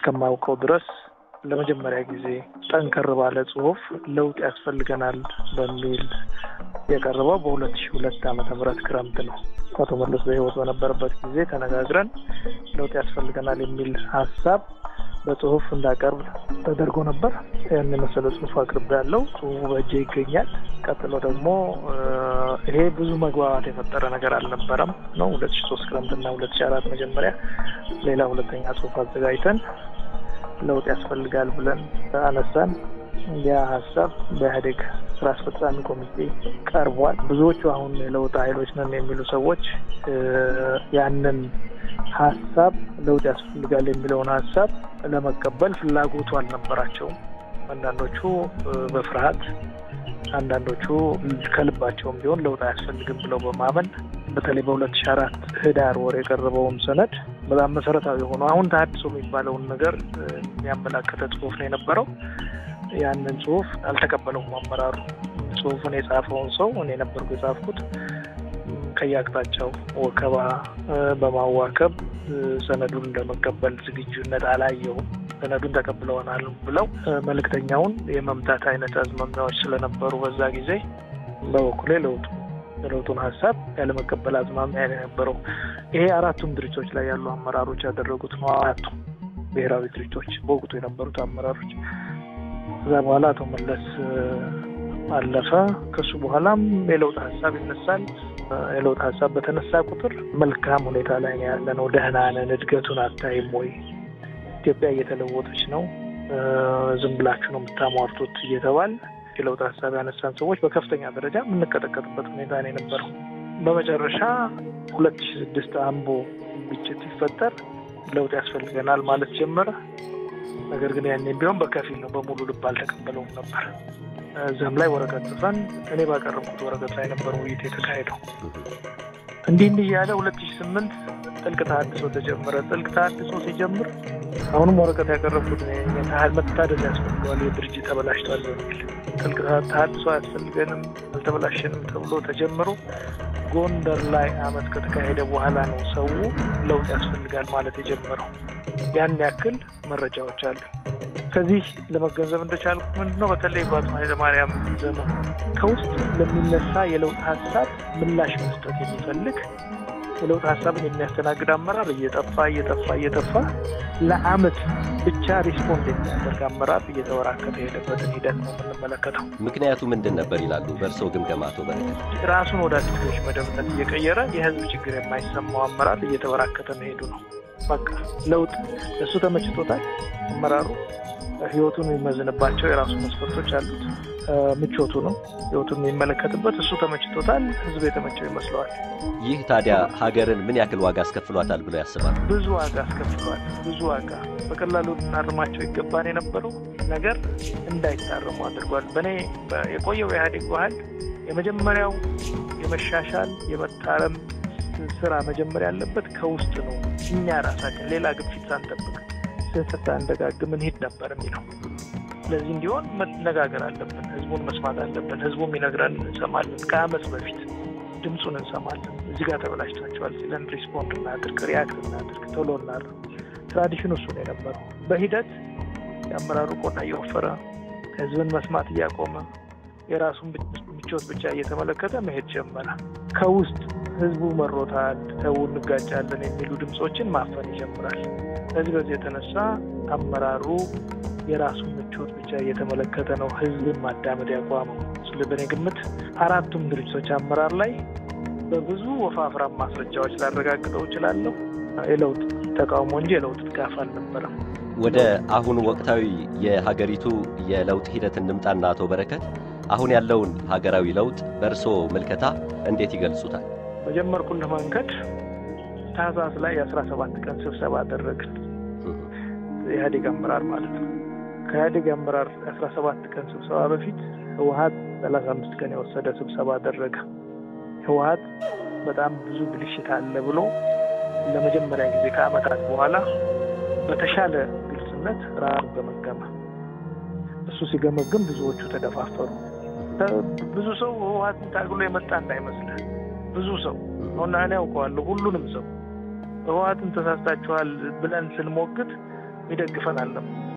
እስከማውቀው ድረስ ለመጀመሪያ ጊዜ ጠንከር ባለ ጽሁፍ ለውጥ ያስፈልገናል በሚል የቀረበው በሁለት ሺህ ሁለት ዓመተ ምህረት ክረምት ነው። አቶ መለስ በሕይወት በነበረበት ጊዜ ተነጋግረን ለውጥ ያስፈልገናል የሚል ሀሳብ በጽሁፍ እንዳቀርብ ተደርጎ ነበር። ያን የመሰለ ጽሁፍ አቅርቤ ያለው ጽሁፉ በእጄ ይገኛል። ቀጥሎ ደግሞ ይሄ ብዙ መግባባት የፈጠረ ነገር አልነበረም ነው ሁለት ሺ ሶስት ክረምትና ሁለት ሺ አራት መጀመሪያ ሌላ ሁለተኛ ጽሁፍ አዘጋጅተን ለውጥ ያስፈልጋል ብለን አነሳን። ያ ሀሳብ በኢህአዴግ ስራ አስፈጻሚ ኮሚቴ ቀርቧል። ብዙዎቹ አሁን የለውጥ ኃይሎች ነን የሚሉ ሰዎች ያንን ሀሳብ ለውጥ ያስፈልጋል የሚለውን ሀሳብ ለመቀበል ፍላጎቱ አልነበራቸውም። አንዳንዶቹ በፍርሃት አንዳንዶቹ ከልባቸውም ቢሆን ለውጥ አያስፈልግም ብለው በማመን በተለይ በሁለት ሺ አራት ህዳር ወር የቀረበውን ሰነድ በጣም መሰረታዊ የሆኑ አሁን ተሀድሶ የሚባለውን ነገር የሚያመላከተ ጽሁፍ ነው የነበረው። ያንን ጽሁፍ አልተቀበለውም አመራሩ። ጽሁፉን የጻፈውን ሰው እኔ ነበርኩ የጻፍኩት። ከየአቅጣጫው ወከባ በማዋከብ ሰነዱን ለመቀበል ዝግጁነት አላየውም። ሰነዱን ተቀብለውናል ብለው መልእክተኛውን የመምታት አይነት አዝማሚያዎች ስለነበሩ በዛ ጊዜ በበኩሌ ለውጡ የለውጡን ሀሳብ ያለመቀበል አዝማሚያ የነበረው ይሄ አራቱም ድርጅቶች ላይ ያሉ አመራሮች ያደረጉት ነው። አራቱ ብሔራዊ ድርጅቶች በወቅቱ የነበሩት አመራሮች ከዛ በኋላ አቶ መለስ አለፈ። ከሱ በኋላም የለውጥ ሀሳብ ይነሳል። የለውጥ ሀሳብ በተነሳ ቁጥር መልካም ሁኔታ ላይ ነው ያለ ነው፣ ደህና ነን፣ እድገቱን አታይም ወይ? ኢትዮጵያ እየተለወጠች ነው፣ ዝም ብላችሁ ነው የምታሟርቱት እየተባል የለውጥ ሀሳብ ያነሳን ሰዎች በከፍተኛ ደረጃ የምንቀጠቀጥበት ሁኔታ ነው የነበረው። በመጨረሻ ሁለት ሺ ስድስት አምቦ ግጭት ሲፈጠር ለውጥ ያስፈልገናል ማለት ጀመረ። ነገር ግን ያኔ ቢሆን በከፊል ነው፣ በሙሉ ልብ አልተቀበለውም ነበር። እዛም ላይ ወረቀት ጽፈን እኔ ባቀረብኩት ወረቀት ላይ ነበር ውይይት የተካሄደው። እንዲህ እንዲህ እያለ ሁለት ሺ ስምንት ጥልቅ ተሀድሶ ተጀመረ። ጥልቅ ተሀድሶ ሲጀምር አሁንም ወረቀት ያቀረብኩት መታደስ ያስፈልገዋል፣ የድርጅት ተበላሽቷል በሚል ጥልቅ ተሀድሶ አያስፈልገንም፣ አልተበላሸንም ተብሎ ተጀምሮ ጎንደር ላይ አመት ከተካሄደ በኋላ ነው ሰው ለውጥ ያስፈልጋል ማለት የጀመረው። ያን ያክል መረጃዎች አሉ። ከዚህ ለመገንዘብ እንደቻልኩ ምንድን ነው በተለይ በአቶ ኃይለማርያም ዘመን ከውስጥ ለሚነሳ የለውጥ ሀሳብ ምላሽ መስጠት የሚፈልግ የለውጥ ሀሳብን የሚያስተናግድ አመራር እየጠፋ እየጠፋ እየጠፋ ለአመት ብቻ ሪስፖንድ የሚያደርግ አመራር እየተበራከተ የሄደበትን ሂደት ነው የምንመለከተው። ምክንያቱ ምንድን ነበር ይላሉ በእርስዎ ግምገማ? አቶ በረከት ራሱን ወደ አዲሶች መደብነት እየቀየረ የህዝብ ችግር የማይሰማው አመራር እየተበራከተ መሄዱ ነው። በቃ ለውጥ እሱ ተመችቶታል። አመራሩ ህይወቱን የሚመዝንባቸው የራሱ መስፈርቶች አሉት። ምቾቱ ነው ህይወቱን የሚመለከትበት። እሱ ተመችቶታል። ህዝብ የተመቸው ይመስለዋል። ይህ ታዲያ ሀገርን ምን ያክል ዋጋ አስከፍሏታል ብሎ ያስባል? ብዙ ዋጋ አስከፍሏል። ብዙ ዋጋ በቀላሉ ልናርማቸው ይገባን የነበረው ነገር እንዳይታረሙ አድርጓል። በእኔ የቆየው የኢህአዴግ ባህል የመጀመሪያው የመሻሻል የመታረም ስራ መጀመር ያለበት ከውስጥ ነው። እኛ ራሳችን ሌላ ግፊት ሳንጠብቅ ስህተት ሳንደጋግም እንሂድ ነበር የሚለው። ስለዚህ እንዲሆን መነጋገር አለብን። ህዝቡን መስማት አለብን። ህዝቡ የሚነግረን እንሰማለን። ከአመት በፊት ድምፁን እንሰማለን። እዚህ ጋር ተበላሽታቸዋል ሲለን ሪስፖንድ እናድርግ፣ ሪያክት እናድርግ፣ ቶሎ እናድርግ። ትራዲሽኑ እሱ ነው የነበረው። በሂደት የአመራሩ ቆዳ እየወፈረ ህዝብን መስማት እያቆመ የራሱን ምቾት ብቻ እየተመለከተ መሄድ ጀመረ። ከውስጥ ህዝቡ መሮታል፣ ተው እንጋጫለን የሚሉ ድምፆችን ማፈን ይጀምራል። ከዚህ በዚህ የተነሳ አመራሩ የራሱን ምቾት ብቻ እየተመለከተ ነው ህዝብን ማዳመጥ ያቋመው። ስለ በእኔ ግምት አራቱም ድርጅቶች አመራር ላይ በብዙ ወፋፍራም ማስረጃዎች ላረጋግጠው እችላለሁ የለውጥ ተቃውሞ እንጂ የለውጥ ድጋፍ አልነበረም። ወደ አሁን ወቅታዊ የሀገሪቱ የለውጥ ሂደት እንምጣና አቶ በረከት አሁን ያለውን ሀገራዊ ለውጥ በእርስዎ ምልከታ እንዴት ይገልጹታል? በጀመርኩልህ መንገድ ታህሳስ ላይ የአስራ ሰባት ቀን ስብሰባ አደረግን። የኢህአዴግ አመራር ማለት ነው። ከኢህአዴግ አመራር የአስራ ሰባት ቀን ስብሰባ በፊት ህወሀት ሰላሳ አምስት ቀን የወሰደ ስብሰባ አደረገ። ህወሀት በጣም ብዙ ብልሽት አለ ብሎ ለመጀመሪያ ጊዜ ከአመታት በኋላ በተሻለ ግልጽነት ራሱ ገመገመ። እሱ ሲገመግም ብዙዎቹ ተደፋፈሩ። ብዙ ሰው ህወሀትን ታግሎ የመጣ እንዳይመስልህ ብዙ ሰው አሁን እኔ ያውቀዋለሁ ሁሉንም ሰው ህወሀትን ተሳስታችኋል ብለን ስንሞግት የሚደግፈን አለም